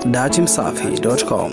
datimsafi.com.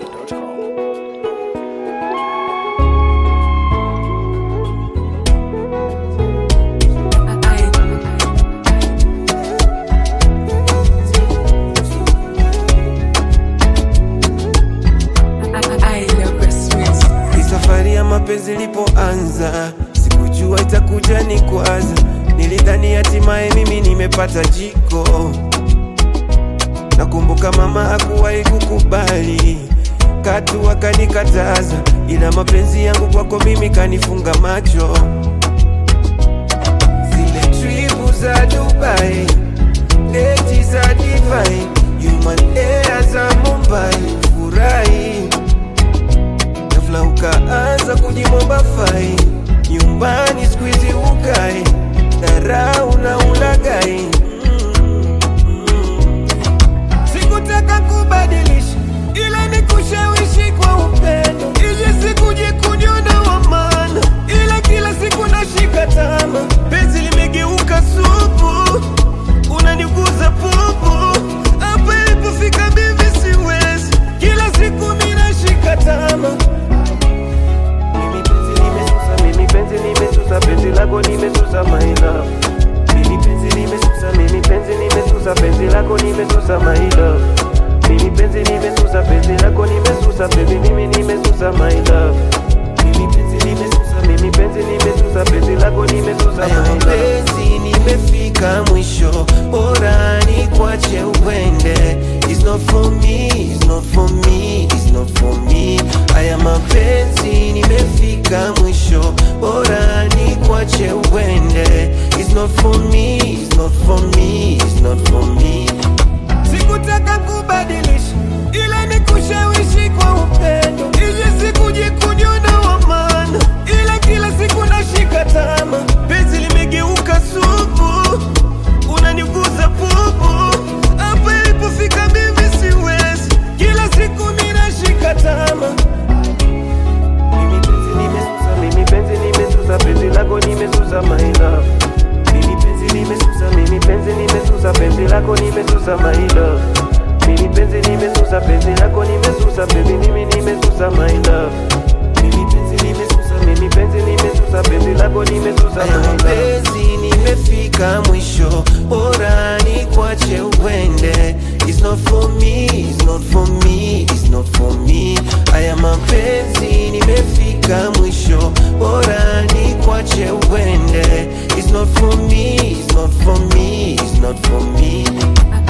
Hii safari ya mapenzi ilipoanza, sikujua itakuja ni kwaza. Nilidhani hatimaye mimi nimepata jiko. Nakumbuka mama hakuwahi kukubali, katu akanikataza, ila mapenzi yangu kwako mimi kanifunga macho. Zile tripu za Dubai, deti za divai, human air za Mumbai, furahi ghafla ukaanza kujimomba fai nyumbani skuizi ukai dharau na ulagai Mm, mm. sikutaka kubadilisha ila ni kushawishi kwa upendo ili sikujikunyona wa maana ila kila siku nashika tama penzi limegeuka supu unaniguza pupu hapa ilipofika bibi siwezi kila siku minashika tama mimi penzi nimesusa, mimi penzi nimesusa, penzi lako nimesusa my love. Mimi penzi nimesusa, mimi penzi nimesusa, penzi lako nimesusa my love. Mimi penzi nimesusa, penzi lako nimesusa, baby mimi nimesusa my love. Mimi penzi nimesusa, mimi penzi nimesusa, penzi lako nimesusa my love. Penzi nimefika mwisho, bora nikwache uende. It's not for me, it's not for me, it's not for me. Haya mapenzi nimefika mwisho, bora nikwache uende. It's not for me, it's not for me, it's not for me. Sikutaka kubadilisha, ila ni kushawishi kwa upendo, ili sikujikunyona wa maana, ila kila siku nashika tama, penzi limegeuka supu, unaniguza pupu, hapa ilipofika mimi siwezi, kila siku ninashika tama. Mimi penzi nimesusa, mimi penzi nimesusa, penzi lako nimesusa my love. Mimi penzi nimesusa, mimi penzi nimesusa, penzi lako nimesusa my love. Mimi penzi nimesusa, penzi lako nimesusa, baby mimi nimesusa my love. Mimi penzi nimesusa, mimi penzi nimesusa, penzi lako nimesusa my love. Penzi nimefika mwisho, bora nikwache uende. It's not for me, it's not for me, it's not for me. Haya mapenzi nimefika mwisho, bora nikwache uende. It's not for me, it's not for me, it's not for me.